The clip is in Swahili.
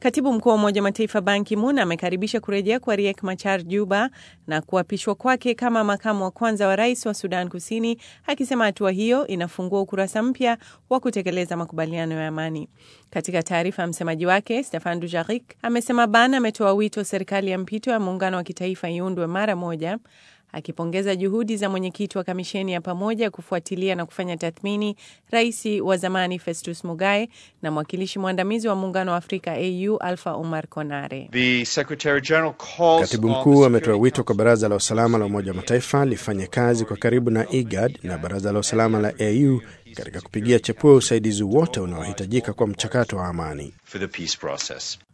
Katibu mkuu wa Umoja wa Mataifa Ban Ki-moon amekaribisha kurejea kwa Riek Machar Juba na kuapishwa kwake kama makamu wa kwanza wa rais wa Sudan Kusini, akisema hatua hiyo inafungua ukurasa mpya wa kutekeleza makubaliano ya amani. Katika taarifa ya msemaji wake Stefan Dujarric amesema Ban ametoa wito serikali ya mpito ya muungano wa kitaifa iundwe mara moja akipongeza juhudi za mwenyekiti wa kamisheni ya pamoja kufuatilia na kufanya tathmini rais wa zamani Festus Mugae na mwakilishi mwandamizi wa muungano wa Afrika AU Alpha Omar Konare. Katibu mkuu ametoa wito kwa baraza la usalama la Umoja wa Mataifa lifanye kazi kwa karibu na IGAD na baraza la usalama la AU katika kupigia chapua usaidizi wote unaohitajika kwa mchakato wa amani.